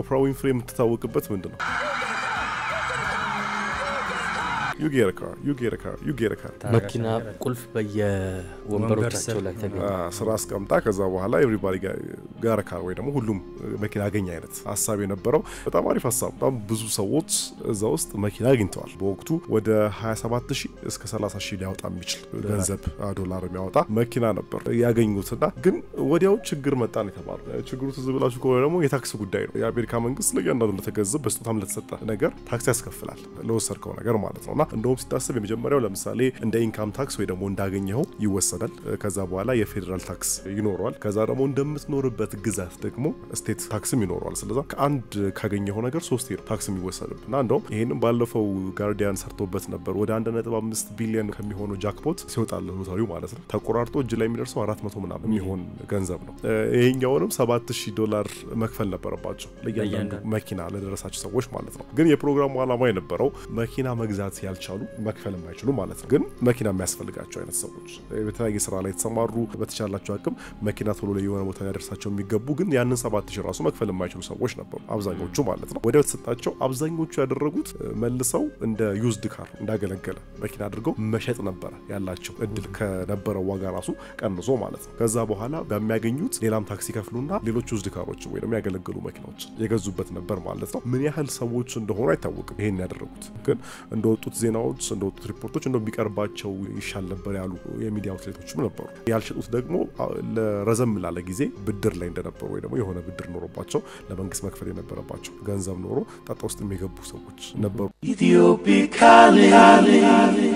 ኦፕራ ዊንፍሬ የምትታወቅበት ምንድን ነው? ዩ ጌት አ ካር ዩ ጌት አ ካር ዩ ጌት አ ካር መኪና ቁልፍ በየወንበሮቻቸው ላይ ተገኘ። ስራ አስቀምጣ ከዛ በኋላ ኤቭሪባዲ ጋር ካር ወይ ደግሞ ሁሉም መኪና አገኘ አይነት ሀሳብ የነበረው በጣም አሪፍ ሀሳብ። በጣም ብዙ ሰዎች እዛ ውስጥ መኪና አግኝተዋል። በወቅቱ ወደ 27 ሺህ እስከ 30 ሺህ ሊያወጣ የሚችል ገንዘብ ዶላር የሚያወጣ መኪና ነበር ያገኙትና ግን ወዲያው ችግር መጣ ነው የተባሉ። ችግሩ ትዝ ብላችሁ ከሆነ ደግሞ የታክስ ጉዳይ ነው። የአሜሪካ መንግስት ለእያንዳንዱ ለተገንዘብ በስጦታም ለተሰጠ ነገር ታክስ ያስከፍላል ለወሰድከው ነገር ማለት ነውና እንደውም ሲታሰብ የመጀመሪያው ለምሳሌ እንደ ኢንካም ታክስ ወይ ደግሞ እንዳገኘኸው ይወሰዳል። ከዛ በኋላ የፌዴራል ታክስ ይኖረዋል። ከዛ ደግሞ እንደምትኖርበት ግዛት ደግሞ ስቴት ታክስም ይኖረዋል። ስለዛ ከአንድ ካገኘኸው ነገር ሶስት ነው ታክስ የሚወሰድብ እና እንደውም ይህንም ባለፈው ጋርዲያን ሰርቶበት ነበር። ወደ 1.5 ቢሊዮን ከሚሆነው ጃክፖት ሲወጣል ሎተሪው ማለት ነው ተቆራርጦ እጅ ላይ የሚደርሰው 400 ምናምን የሚሆን ገንዘብ ነው። ይሄኛውንም 7000 ዶላር መክፈል ነበረባቸው ለእያንዳንዱ መኪና ለደረሳቸው ሰዎች ማለት ነው። ግን የፕሮግራሙ ዓላማ የነበረው መኪና መግዛት ያልቻሉ መክፈል የማይችሉ ማለት ነው። ግን መኪና የሚያስፈልጋቸው አይነት ሰዎች በተለያየ ስራ ላይ የተሰማሩ በተቻላቸው አቅም መኪና ቶሎ ላይ የሆነ ቦታ ሊያደርሳቸው የሚገቡ ግን ያንን 7000 ራሱ መክፈል የማይችሉ ሰዎች ነበሩ አብዛኞቹ ማለት ነው። ወዲያው የተሰጣቸው አብዛኞቹ ያደረጉት መልሰው እንደ ዩዝድ ካር እንዳገለገለ መኪና አድርገው መሸጥ ነበረ ያላቸው እድል ከነበረው ዋጋ ራሱ ቀንሶ ማለት ነው። ከዛ በኋላ በሚያገኙት ሌላም ታክሲ ከፍሉና ሌሎች ዩዝድ ካሮች ወይ ደግሞ ያገለገሉ መኪናዎች የገዙበት ነበር ማለት ነው። ምን ያህል ሰዎች እንደሆኑ አይታወቅም ይሄን ያደረጉት ግን እንደወጡት ዜናዎች እንደወጡት ሪፖርቶች እንደው ቢቀርባቸው ይሻል ነበር ያሉ የሚዲያ አውትሌቶችም ነበሩ። ያልሸጡት ደግሞ ለረዘም ላለ ጊዜ ብድር ላይ እንደነበሩ ወይ ደግሞ የሆነ ብድር ኖሮባቸው ለመንግስት መክፈል የነበረባቸው ገንዘብ ኖሮ ጣጣ ውስጥ የሚገቡ ሰዎች ነበሩ።